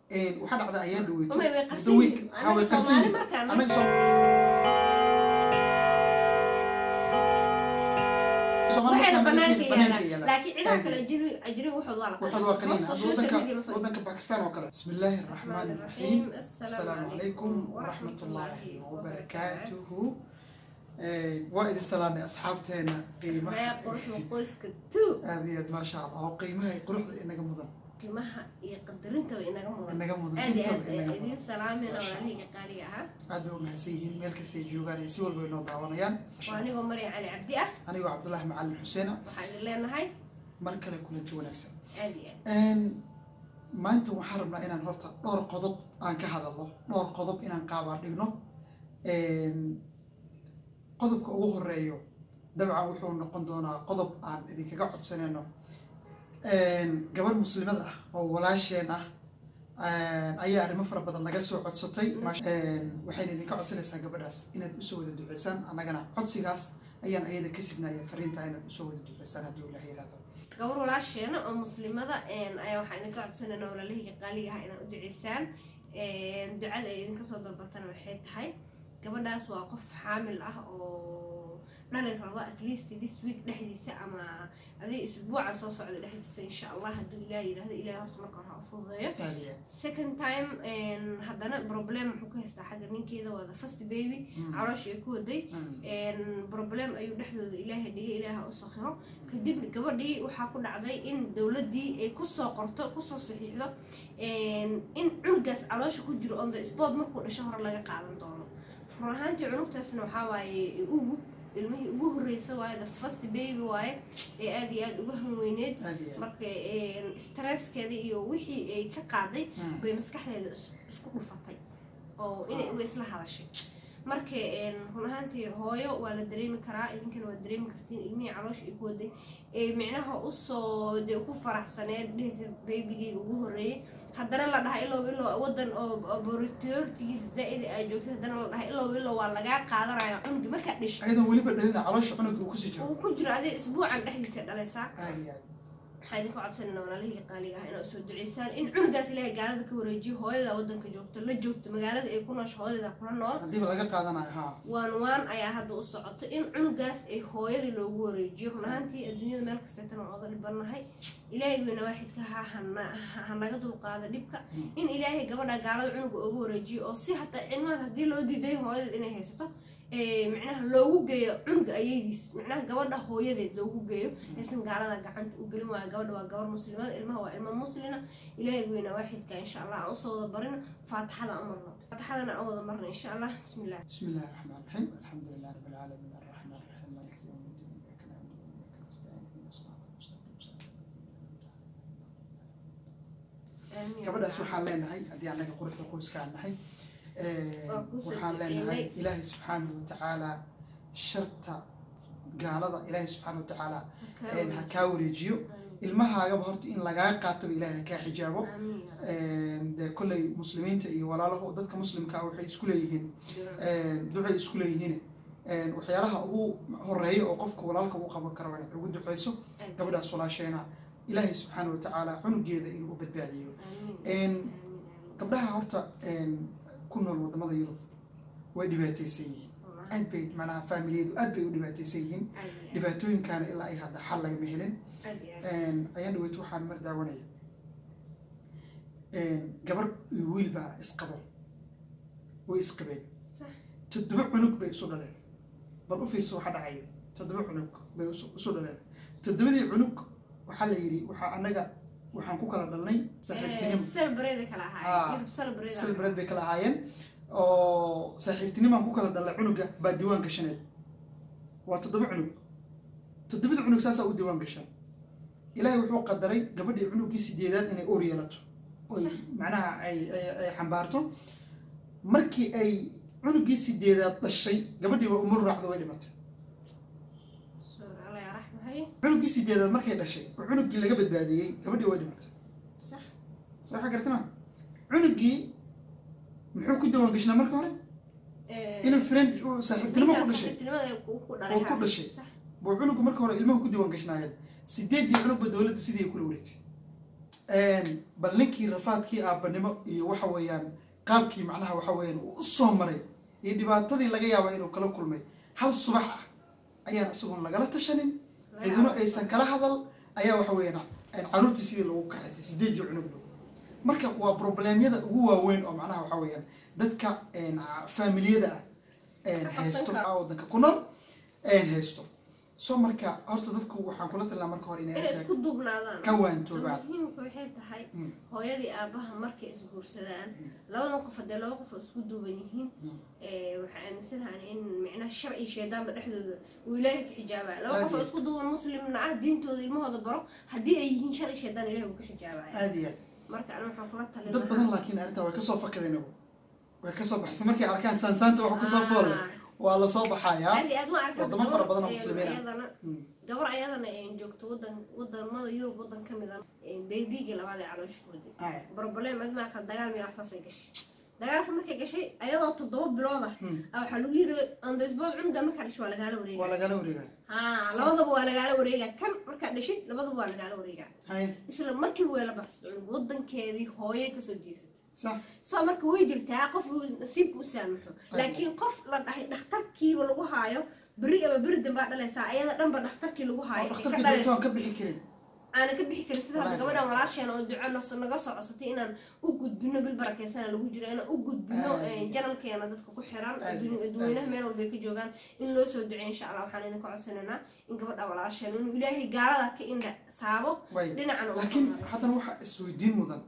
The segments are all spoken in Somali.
waxaa dhacda ayaan dhaweyto umay way the qarsan week yihiin waxaa way anaga qarsan soomaali yihiin markaan anaga soo Soomaali waxayna markaan banaanka banaanka yaalaan yaalaan. laakiin cidaha Aad kale iyo- ajiri ajiri waxood waa la waxaad waa qaniin Most hadda social wadanka media ma soo wadanka bakistan oo kale bismi illaahi araxmaani Bismillaahi iraxiim Assalaamu asalaamu calaykum calaykum waraxmatullaahi waraxmatullaahi wabarakaatuhu waa idin salaanay asxaabteena qiimaha Ree quruxda qoyska two aad iyo aad maasha allah oo qiimaha iyo quruxda inaga mudan qiimaha iyo qadarintaba inaga mudan inaga mudan aad iyo intaba aad inaga idiin mudan salaamina Masha walaalahayga qaaliga ahaa aad bay u mahadsan yihiin meel kasta ay joogaan iyo si walba ay noo daawanayaan waa anigoo marya cali cabdi ah anigoo cabdullaahi macalin xuseena waxaan idin leenahay mar kale kulanti wanaagsan aad iyo aad Een, maanta waxaan rabnaa inaan horta dhowr qodob aan ka hadalno dhowr qodob inaan qaabaa dhigno Een, qodobka ugu horeeyo dabcan wuxuu noqon doonaa qodob aan idinkaga codsanayno Een, gabar muslimad ah oo walaasheen ah een, ayaa arrimo fara badan naga soo codsatay Maash- een, waxayna idinka codsanaysaa gabadhaas inaad usoo wada duceysaan annagana codsigaas ayaan ayada ka sibnaya fariinta inaad usoo wada duceysaan haddii ilaah yiraahdo gabar walaasheena oo muslimada een, ayaa waxaan idinka codsanayna walaalahayga qaaliga ah inaad u duceysaan Een, ducada ay idinka soo dalbatana waxay tahay gabadhaas waa qof xaamil ah oo dhali raba at least this week dhexdiisa ama adig isbuuca soo socda dhexdiisa insha allah hadduu ilaah yidhahdo ilaah horta marka hore ha u fududeeyo aad iyo aad second time een, haddana problem muxuu ka haystaa xagga ninkeeda waa the first baby Mm. calooshii ay ku waday Mm. een, problem ayuu dhexdooda ilaahay dhigay ilaaha u sakhiro kadib gabadhii waxaa ku dhacday in dowladdii ay kusoo qorto kusoo saxiixdo een, in cunugaas caloosha ku jiro on the spot markuu dhasho hore laga qaadan doono run ahaantii cunugtaasna waxaa waaye ugu ilmihii ugu horreysa waaye the first baby waaye ee aada iyo aada uga hanweyneed aad iyo aad marka een, stresskeeda iyo wixii ay ka qaaday Mm. bay maskaxdeeda is- isku dhufatay oo inay uga isla hadashay marka een, run ahaantii hooyo waa la dareemi karaa idinkana waa dareemi kartiin ilmihii caloosha ay ku waday ee micnaha usoo dee ku faraxsaneed dhehaysa baybigeyga ugu horreeyay haddana la dhahay ilow ilow wadan oo borotiortigiisa zaa'ida aa joogtay haddana la dhahay ilow ilow waa lagaa qaadanaya cunugi markaa dhishay ayadan weliba dhalina caloosha cunuga uu kusii jiro uu ku jiro adiga isbuucan dhexdiisa dhalaysaa aad iyo aad waxaa idinku codsanayna walaalihii qaaliga ah inaad soo duceysaan in cunugaas ilaahay gaalada ka wareejiyo hooyada wadanka joogto la joogto magaalada ay ku noosho hooyada kula nool haddiiba laga qaadanayo haa waan waan ayaa hadda u socoto in cunugaas ay hooyadii loogu wareejiyo run ahaantii adduunyada meel kasteetana waa oga dhibannahay ilaahay weyna waaxidka ha hana- ha naga dulqaada dhibka in ilaahay gabadha gaalada cunuga ugu wareejiyo oo si hataa cilmahan haddii loo diiday hooyadeed inay haysato ee, micnaha loogu geeyo cunuga ayadiis micnaha gabadha hooyadeed loogu geeyo aysan gaalada gacanta u gelin waayo gabadha waa gabar muslimada ilmaha waa ilmo muslina ilaahay weyna waaxidka insha allah aan usoo wada barino faatixada aan marno faatixadana aan wada marno insha allah bismillah بسم الله الرحمن الرحيم الحمد لله رب العالمين الرحمن الرحيم مالك يوم الدين اياك نعبد واياك نستعين اهدنا الصراط المستقيم صراط Amiin. gabadhaas waxaan leenahay haddii anaga quruxda qoyska aan nahay ee, Waa kuu soo waxaan duceynay. leenahay ilaahay subxaanahu watacaala sharta gaalada ilaahay subxaanahu watacaala een, ha kaa wareejiyo ilmahaagaba horta in lagaa qaataba ilaahay ha kaa xijaabo Amiin. Een, dee kolley muslimiinta iyo walaalaho dadka muslimka ah waxay isku leeyihiin een, ducay isku leeyihiin een, waxyaalaha ugu horeeya oo qofka walaalka uu qaban karo waa inaad ugu duceyso gabadhaas walaasheena ilaahay subxaana watacaala cunugeeda inuu u badbaadiyo Een, gabdhaha horta een, ku nool wadamada yurub way dhibaateysan yihiin aad bay macnaha faamiliyadu aad bay u dhibaateysan yihiin dhibaatooyinkaana ilaa ay hadda xal lagama helin Een, ayaan dhaweyt waxaan mar daawanaya Een, gabar iyo wiil baa isqabo way isqabeen toddoba cunug bay isu dhaleen bal u fiirso waxa dhacayo toddoba cunug bay isu isu dhaleen toddobadii cunug waxaa la yidhi waxaa annaga waxaan ku kala dhalnay saaxiibtinimo celebrate kala Ah, ahaayeen yurub celebrate silbred bay kala ahaayeen oo saaxiibtinimaan ku kala dhalnay cunuga baa diiwaan gashaneed waa toddoba cunug toddobada cunug saasaa u diiwaan gashaan ilaahay wuxuu qadaray gabadhii cunugii sideedaad inay uur yeelato oy macnaha ay ay ay xambaarto markii ay cunugii sideedaad dhashay gabadhii waa umur raacdo way dhimatay alla yaa raxmahay cunugii sideedaad markay dhashay oo cunugii laga badbaadiyey gabadhii way dhimatay sax soo xa gartama cunugii muxuu ku diiwaan gashnaa marka hore inuu friend uu saaxiibtinimo ku dhashay oo ku dhashay buu cunugu marka hore ilmaha ku diiwaan gashnaayeen sideedii cunugba dowladda sidii ay kula wareegtay bal ninkii rafaadkii aabanimo iyo waxa weeyaan qaabkii macnaha waxa weeyaan uu usoo maray iyo dhibaatadii laga yaaba inuu kala kulmay hal subax ah ayaan isagoon lagala tashanin cidino aysan kala hadal ayaa waxa weeyaan caruurtii sidii lagu kaxaysay sideedii cunugba marka waa problemyada ugu waaweyn oo macnaha waxa weeyaan dadka faamiliyada ah haysto wadanka ku nool haysto so marka horta dadku waxaan kula talnaa marka hore inay isku duubnaadaan ka waantoobaan muhiimka waxay tahay hooyadii aabaha markay isguursadaan labadan qof haddee laba qof oo isku duuban yihiin waxaa aaminsanahan in micnaha shar iyo shaydaanba dhexdooda uu ilaahay ka xijaabaya laba qof oo isku duuban muslimna ah diintooda ilmahooda baro haddii ay yihiin shar iyo shaydaan ilahay wuu ka xijaabaya aada iyo aad marka ani waxaan kula talin dad badan laakiin arrintaa way kasoo fakadeen way kasoo baxsan markay arkaan saansaanta waxa kusoo foolle waa lasoo baxayaa aad iyo aad ma arka wadamo fara badan oo muslimiin ah ayadana gabar ayadana joogto wadan wadamada yurub wadan ka mid a beybigii labaad ee calooshkoodii Aya. broblem admaaka dagaal miya waxsaasay gashay dagaalka markay gashay ayadoo toddoba bilood ah Hmm. ah waxaa lagu yiri andasbood cunuga markaa dhashay waa lagaala waa wareega lagala wareegaa ha labadaba waa lagaala wareega kan markaa dhashay labadaba waa lagaala wareega hay isla markii weela baxsatay cunug wadankeedii hooyay kasoo jeesatay sax saa marka way jirtaa qof uu nasiibka u saamaxo laakiin qof la dhahay dhakhtarkiiba lagu haayo beri ama beri dambaa dhalaysaa ayada dhanba dhakhtarkii lagu oo haayo ee ka dhakhtarkii dhalayso doontoon ka bixi karin aanan ka bixi karin sida hadda Wallaahi. gabadhan walaasheen oo duco nas- naga soo codsatay inaan u gudbino bil barakeysana lagu jiro inaan u gudbino Aad. eh, janalkeena dadka ku xiran Aad. adduun- dadweynaha meel walbay ka joogaan in loo soo duceeyo insha allah waxaan idinka codsanaynaa in gabadha walaasheen inuu ilaahay gaalada ka indha saabo way dhinacana uu laakiin ka maro. haddana waxaa isweydiin mudan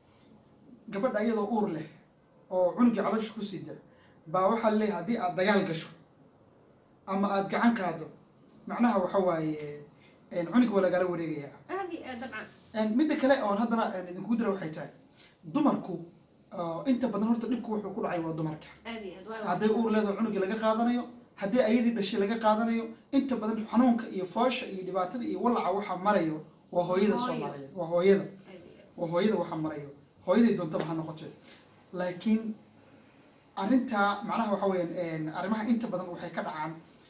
gabadha iyadoo uur leh oo cunugii caloosha ku sida baa waxaa leeyahay haddii aad dagaal gasho ama aad gacan qaado macnaha waxa waaye cunug waa lagala wareegayaa aad iyo aad dabcan Een, midda kale oon haddana een, idinku dira waxay tahay dumarku oo inta badan horta dhibku wuxuu ku dhacay waa dumarka aad iyo aad waa hadday uur leedahay cunugii laga qaadanayo haddii ayadii dhashay laga qaadanayo inta badan xanuunka iyo foosha iyo dhibaatada iyo walaca waxaa marayo waa hooyada Hooyo. soomaaliyeed waa hooyada aad iyo aad. waa hooyada waxaa marayo hooyaday doontaba ha noqotay laakiin arrintaa macnaha waxa weeyaan arrimaha inta badan waxay ka dhacaan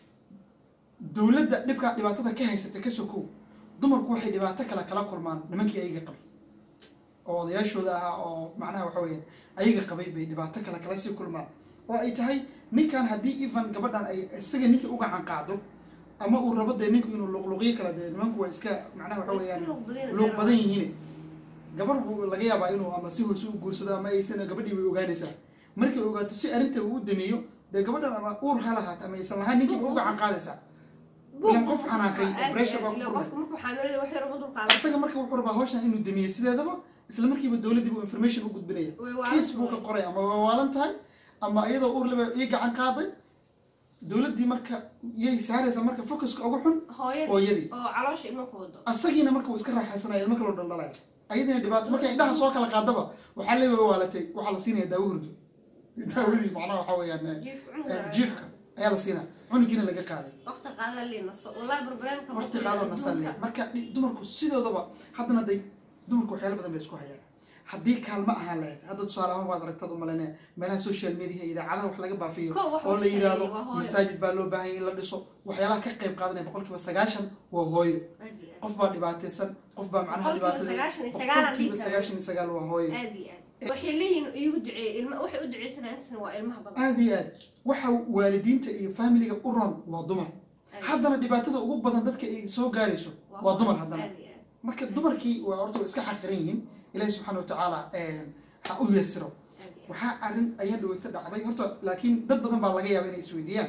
dowladda dhibka dhibaatada ka haysata ka sokow dumarku waxay dhibaato kale kala kulmaan nimankii ayaga qabay oo odayaashooda ahaa oo macnaha waxa weeyaan ayaga qabay bay dhibaato kale kala sii kulmaan oo ay tahay ninkan haddii even gabadhan ay isaga ninkii u gacan qaado ama uu rabo dee ninku inuu luqluqyo kala dee nimanku waa iska macnaha waxa Way iska weeyaan luuq badan luuq jiraan. badan yihiin gabar buu laga yaabaa inuu ama si hoose u guursado ama aysan gabadhii way ogaanaysaa markay ogaato si arrinta uu u dameeyo dee gabadhan ama uur ha lahaat ama aysan lahaan ninkiiba u gacan qaadaysaa ilan qof xanaaqay Aad iyo pressure baa aad. ku Ilan furmay. qofka markuu xaamilada wax yar ugu dulqaadan isaga marka wuxuu rabaa hawshan inuu damiyo sideedaba isla markiiba dowladdii buu information u gudbinaya Way waalan kiis buu ka tahay. qoray ama way waalan tahay ama iyadoo uur leba ii gacan qaaday dowladdii marka yay saaraysaa marka focuska ugu xun hooyadii hooyadii oo caloosha ilmo ku wado asagiina marka uu iska raaxaysanaya ilmo kaloo dhaldhalaya ayadiina dhibaato markay indhaha soo kala qaadaba waxaa leeyahay way waalatay waxaa la siinaya daawo hurdo daawadii macnaha waxaa weeyaan eh, jiifka eh, cunuga jiifka ayaa la siinaya cunugiina laga qaaday waqti qaada lii naso wallahi barbareemka waqti qaadoo nasalle marka dhi- dumarku sidoodaba haddana day dumarku waxyaalo badan bay isku hayaan haddii kaalmo ahaan lahayd hadda tusaale ahaan waad aragtad u malaynaya meelaha social media iyo idaacadaha wax laga baafiyo Kow waxa oo la ugu yidhaahdo horeeya waa hooyo. masaajid baa loo baahan yahay in la dhiso waxyaalaha ka qayb qaadanaya boqolkiiba sagaashan waa hooyo aad iyo aad qof baa dhibaataysan qof baa macnaha Boqolkiiba dhibaatada sagaashan iyo sagaal aan dhihi boqolkiiba karaa. sagaashan iyo sagaal waa hooyo aad iyo aad waxay leeyihiin iigu duceeye ilma waxay u duceysanayaan intaasna waa ilmaha badan aada iyo aad waxa waalidiinta iyo familiga u ron waa dumar haddana dhibaatada ugu badan dadka ay soo gaarayso waa dumar haddana aad iyo aad marka dumarkii waa horta way iska xaqiran yihiin ilaahi subxaana watacaala ha u yeesiro aad iyo aad waxaa arrin ayaa dhaweyta dhacday horta laakiin dad badan baa laga yaaba inay isweydiiyaan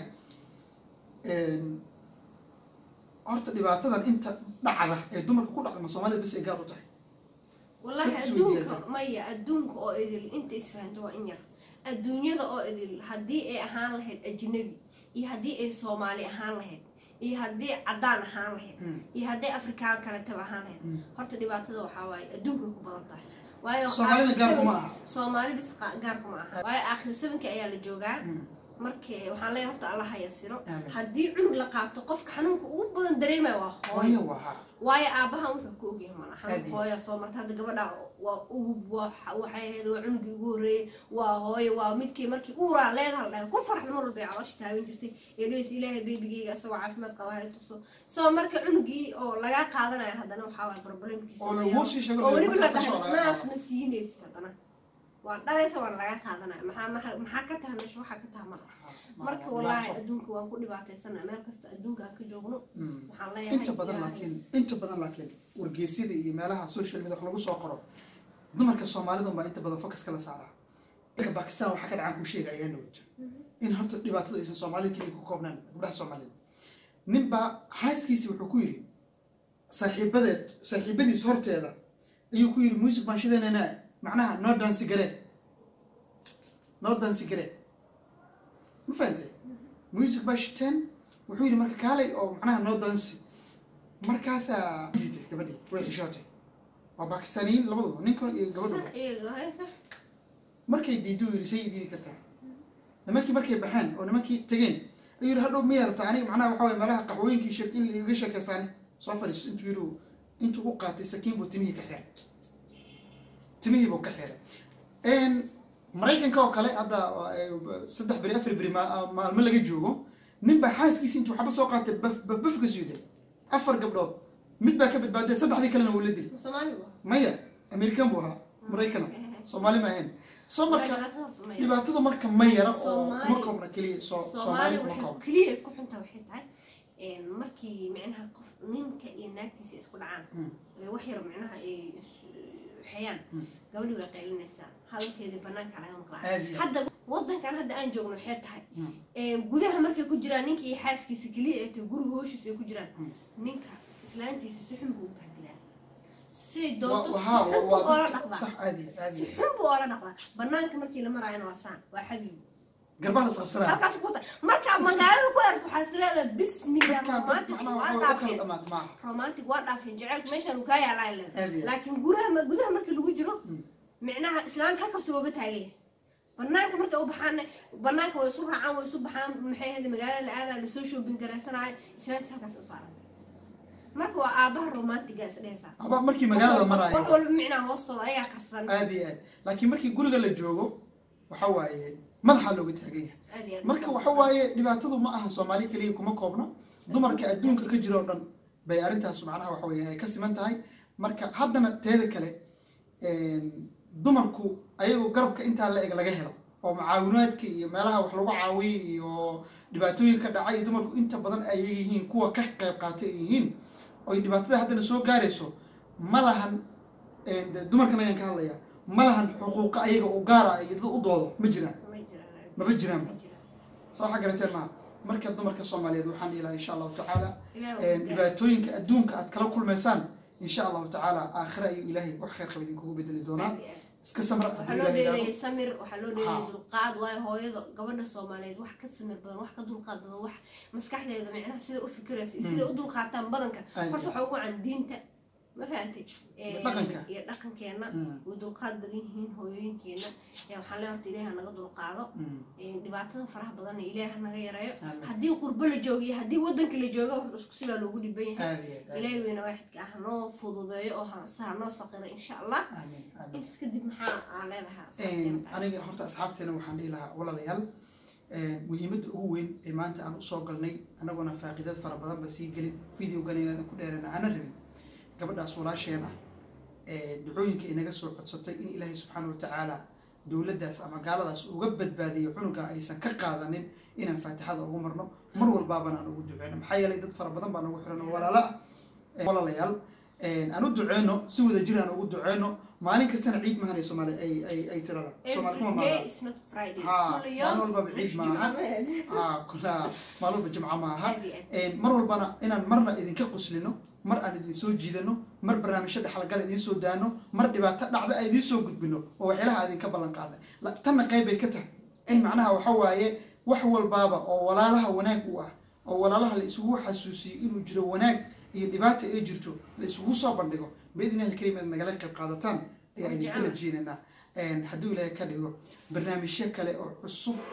horta dhibaatadan inta dhacda ee dumarka ku dhacda ma soomaalida bas ay gaar u tahay wallahi Dadka adduunka isweydiiyaan. maya adduunka oo idil inta isfahanto waa in yar adduunyada oo idil haddii ay ahaan lahayd ajnabi iyo haddii ay soomaali ahaan lahayd iyo haddii cadaan ahaan lahayd Mm. iyo haddii afrikaan kaletaba ahaan lahayd Mm. horta dhibaatada waxaa waaye adduunkay ku badan tahay waayo Soomaalina aakhir gaar kuma sabanki- aha. soomaali bis qa- gaar kuma aha waayo aakhir sabankii ayaa la joogaa Mm. marka waxaan leeyahay horta alla haya siro Aamin. haddii cunug la qaabto qofka xanuunka ugu badan dareemaya waa hooyo hooyo waha waayo aabahan wuxuu ka ogyahay mana Aad xanuun iyo- hooya soo marta hadda gabadha waa ugub waa waxay ahayd waa cunugii ugu horreeyey waa hooyo waa midkii markii uuraa leedaha dhahay ku farxda mar walba ay caloosha taaban jirtay ee leys ilaahay beebigeyga isagoo caafimaad qaba hay tuso soo marka cunugii oo lagaa qaadanaya haddana waxaa waay problemkiisa oo lagu sii sheego oo weliba la markaa dhahay kasoo laga naas qaado. ma siinaysid haddana waa dhalaysa waa lagaa qaadanaya maxaa maxaa- maxaa ka taha meesha waxaa ka taha mala marka wallaahi adduunka waan ku dhibaataysana meel kasta adduunka aan ka joogno Mm. waxaan leeyahay inta badan ilaahay- laakiin inta badan laakiin wargeysyada iyo meelaha social media wax lagu soo qoro dumarka soomaalida baa inta badan focuska la saaraa dalka bakistan waxaa ka dhacaan kuu sheega ayaa dhaweyto in horta dhibaatadu aysan soomaalida keliya ku koobnaan gabdhaha soomaalida ninbaa xaaskiisii wuxuu ku yidhi saaxiibadeed saaxiibadiis horteeda ayuu ku yidhi music baan shidanayna macnaha noo dansi garee noo dansi garee ma fahantay music baa shiteen wuxuu yidhi marka kaalay oo macnaha noo dansi markaasaa diitay gabadhii way xishootay waa bakistaaniyiin labaduba ninka iyo gabadhuba iyaga haysa markay diido yidhi say diidi kartaa nimankii markay baxeen oo nimankii tegeen ayuu yidhi hadhow miyaa rabtaa aniga macnaha waxa waye meelaha qaxwooyinkii shek in laiga sheekaystaani soo fadhiiso intuu yidhi intuu u qaatay sakiin buu timihii ka xiray timihii buu ka xiray maraykanka oo kale hadda eh, saddex beri afar beri ma- maalmo laga joogo nin baa xaaskiisi intuu waxba soo qaatay baf baf baf ka soo day afar gabdhood mid baa ka badbaaday saddexdii kalena wuu la dilay soomaali waa maya american buu ahaa maraykana soomaali ma ahayn soo marka dhibaatada marka ma yara oo Soomaali- kuma koobna keliya soo soomaali soomaali kuma waxay koobna keliya ku xuntaa waxay tahay een, markii micnaha qof ninka iyo naagtiisa isku dhacaan Mm. ee wax yar micnaha ay is- xeeyaan Mm. gabadhii way qaylinaysaa hadalkeedii banaanka laga maqlaa Aad iyo aad. hadda wadankan hadda aan joogno waxay tahay Mm. een, gudaha markay ku jiraan ninka iyo xaaskiisa keliya ee tahay guriga hooshiisa ay ku jiraan Mm. ninka islaantiisa si xun buu u bahdilaa siday Wa- doonto si wahaa, xun wa- buu waa oola dadka- dhaqdaa sax aad iyo aad si iyo xun buu oola dhaqdaa banaanka markii la maraayana waa saan waa xabiib garbaha la isqabsanaa halkaas ku tahay marka magaalada ku ark waxaa sileeda bismillah markaa dad romantic macnaha waa waxa way u kala dhaafeen dhamaat maaha romantic waa dhaafeen jaceylku meeshaan uu kaa yaalaa Aad iyo leeda aad. laakiin gudaha ma- gudaha markii lagu jiro Mm. micnaha islaanta halkaas looga taagaya banaanka markay u baxaan banaanka way isu raacaan way isu baxaan maxay ahayd magaalada la aadaa lasoo shoobin garaysanaayo islaantiis halkaas u saarantay marka waa aabaha romantiga isdhehaysaa aba markii magaalada wax maraayo walba micnaha hoostooda ayagaa qarsan aad iyo aad laakiin markii guriga la joogo waxa waaye madaxaa looga taagan yahay aad iyo aad. marka waxa waaye dhibaatadu ma aha soomaali keliya kuma koobna dumarka adduunka ka jira oo dhan bay arrintaas macnaha waxa weeye ay ka siman tahay marka haddana teeda kale een, dumarku ayagoo garabka intaa la eg laga helo oo mucaawinaadka iyo meelaha wax lagu caawiyay iyo dhibaatooyinka dhacay dumarku inta badan ay yihiin kuwa ka qayb qaatay ay yihiin oy dhibaatada haddana soo gaarayso ma lahan een, de- dumarkan ayaan ka hadlaya ma lahan xuquuqa ayaga u gaara iyo dad u doodo ma jiraan Ma jiraan. maba jiraanba Ma jiraan. soo waxaa garateen maaha marka dumarka soomaaliyeed waxaan dhihi lahaa insha allahu tacaala Ilaahay een, waa dhibaatooyinka adduunka aad kala kulmaysaan insha allahu tacaala aakhira ayuu ilaahay wax khayr qaba idinkugu bedeli doonaa aad iyo aad. iska samra waxaa hadduu loo ilaahay dheelayay yidhaahdo samir waxaa loo dheelayay Haa. dulqaad waayo hooyada gabadha soomaaliyeed wax ka samir badan wax ka dulqaad badan wax maskaxdeeda micnaha sida u fikiraysa iyo sida u dulqaataan badanka Aad horta iyo waxaa ugu can diinta ma fahantay Iyo dhaqanka. iyo dhaqankeena Mm. way dulqaad badan yihiin hooyooyinkeena ee waxaan leeyahay horta ilaahi ha naga dulqaado Mm. Ee, dhibaatada faraha badan ilaahi ha naga yareeyo Aamin. haddii qurbo la joogo iyo haddii wadanka la joogo horta isku sibaa loogu dhiban yahay aad iyo aad aad ilaahi weyna waaxidka ah hanoo fududeeyo oo ha se hanoo saqiro insha allah aamin aamin intaas kadib maxaa aa leedahaa Een, aniga horta asxaabteena waxaan dhihi lahaa walaalayaal een, muhiimadda ugu weyn ee maanta aan usoo galnay annaguna faaqidad fara badan ba sii gelin videogan inaadan ku dheerana aana rabin gabadhaas walaasheen ah ee ducooyinka inaga soo codsatay in ilaahay subxaana watacaala dowladdaas ama gaaladaas uga badbaadiyo cunuga aysan ka qaadanin inaan faatixada ugu marno mar walbaabana aan ugu duceyno maxaa yeelay dad fara badan baa nagu xiran oo walaalo ah Ee, walaalayaal een, aan u duceyno si wada jir aan ugu duceyno maalin kastana ciid mahanay soomaali ay ay ay tirada soomaali kuma Every day maada is not Friday. Haa, Kulli maalin yoom walbaba ciid mش maaha. جمعة. aa kuna maalin walba jimco maaha Aad iyo aad. Een, mar walbana inaan marna idinka quslino mar aan idin soo jiidano mar barnaamijyo dhexalgal idiin soo daano mar dhibaato dhacda aan idiin soo gudbino oo waxyaalaha aan idinka ballan qaaday La- tanna qayb bay ka tahay in macnaha waxa waaye wax walbaaba oo walaalaha wanaag u ah oo walaalaha la isugu xasuusiyo inuu jiro wanaag iyo dhibaata ay jirto la isugu soo bandhigo biidnillahi alkariim aad nagala qayb qaadataan ayaa idinka Jecel. rajeynaynaa Een, hadduu ilaahay ka dhigo barnaamijyo kale oo cusub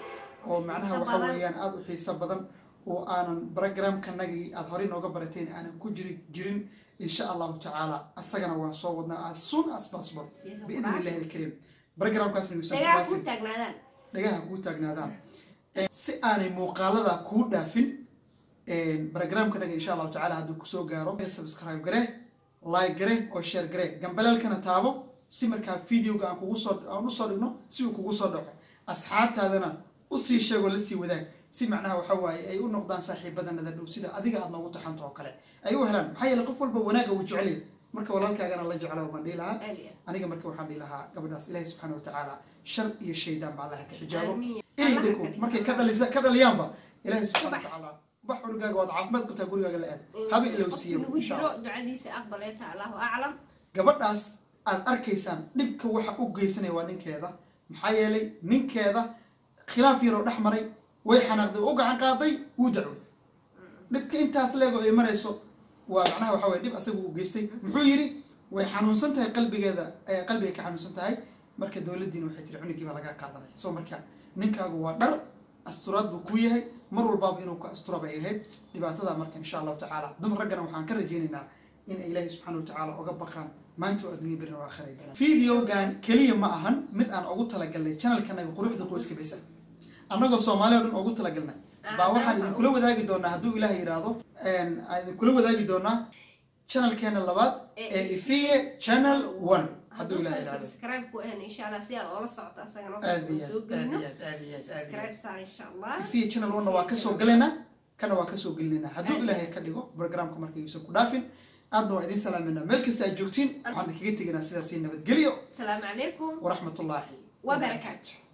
oo macnaha Xiiso waxa badan. weeyaan aada u xiiso badan oo aanan programkanagii aada horey nooga barateen aanan ku jiri jirin insha allahu tacaala asagana waan soo wadnaa as soon as possible Yes, of biidn course. illahi alkariim programkaasna yuusan ku dagaal ku dhaafin taagnaadaan dhagaha kuu taagnaadaan si aanay muuqaalada kuu dhaafin programkanaga insha allahu tacaala hadduu kusoo gaaro subscribe gare like gare oo share gare gambaleelkana taabo si markaa videoga aan kugu soo aan usoo dhigno si uu kugu soo dhaco asxaabtaadana usii sheegoo lasii wadaag si macnaha waxa waaye ay u noqdaan saaxiibadanada dhow sida adiga aad noogu taxanto oo kale ay u helaan maxaa yeele qof walba wanaaga uu jecel yahay marka walaalkaagana la jecla baan dhihi lahaa aad iyo aad. aniga marka waxaan dhihi lahaa gabadhaas ilaahi subxaana watacaala shar iyo shaydaan ba allaha ka xijaabo Amiin. inay Allaha dhiko ka dhigo. markay ka dhalisa ka dhaliyaanba ilaahi subxaana Ubax. watacaala ubax cunugaaga waad caafimaad qabtaa gurigaaga la aad haba ilow qofkii siiyo lagu insha jiro allah ducadiisa aqbaleeta allahu aclam gabadhaas aad arkaysaan dhibka waxa u geysanaya waa ninkeeda maxaa yeelay ninkeeda khilaaf yaroo dhex maray way xanaaqday oo u gacan qaaday wuu dacway dhibka intaas leego ay marayso waa macnaha waxa weye dhib asaga uu geystay muxuu yidhi way xanuunsan tahay qalbigeeda eh, qalbigay ka xanuunsan tahay marka dowladdiina waxay tiri cunugii baa laga qaadanaya so marka ninkaagu waa dhar asturaad buu ku yahay mar walbaaba inuu ka astura bay ahayd dhibaatada marka insha allahu tacaala dumar raggana waxaan ka rajaynaynaa in ay ilaahi subxaana watacaala oga baqaan maanta oo adduunya berina waa akhiray videogan keliya ma ahan mid aan ugu talagalnay channelkanaga quruxda qoyska bisa annagoo soomaali oo dhan ugu talagalnay baa waxaan idinkula wadaagi doonaa hadduu ilaah yidhaahdo aan idinkula wadaagi doonaa channelkeena labaad ee ifiye channel one hadduu hadduu ilaah san yidhaahdo subscribe ku ahan insha allah si aad oola socoto asagana aad waxaan iyo soo aad gelino aad iyo aad aad iyo aad aad iyo aad subscribe saar insha allah ifiye channel one waa kasoo galaynaa kana waa kasoo gelinaynaa hadduu Aad. ilaahay ka dhigo programka marka yuusan ku dhaafin aadna waa idin salaaminaa meel kasta aad joogtiin waxaan idinkaga teginaa sidaasi nabadgelyo asalaamu calaykum waraxmatullaahi wabarakaatu